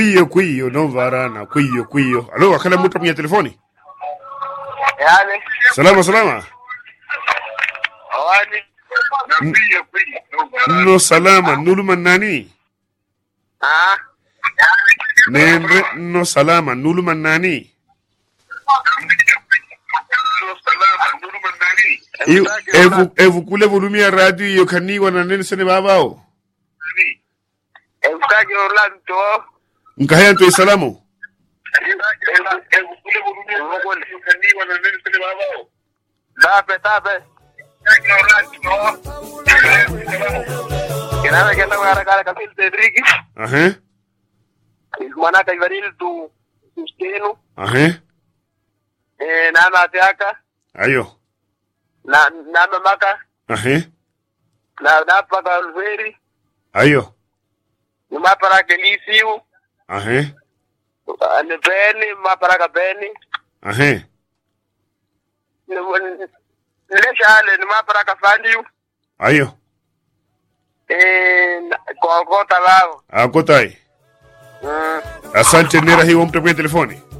Kwiyo kwiyo no varana kwiyo kwiyo. Alo, akala muta mwenye telefoni. Yani, Salama salama. awani. No salama nuluma nani? Ah, Nemre no salama nuluma nani? Iu, evu evu kule volumia radio iyo kaniwa na nene sene babao. Eustaki Orlando. Nkahaya nto isalamu. Tape, tape. Kinawe kenda ngara kara kapil Cedric. Ahe. Mana ka ivaril tu Usteno. Ahe. Eh, nana teaka. Ayo. Na nana maka. Ahe. Na napa ka Alveri. Ayo. Mapara ke Lisiu. Ahe. Ane Beni, mapara ka Beni. Ahe. Nileshale ni mapara ka Fandiu. Ayo. Eh, kokota lao. Akotai. Mm. Asante nera hiyo mtu kwenye telefoni.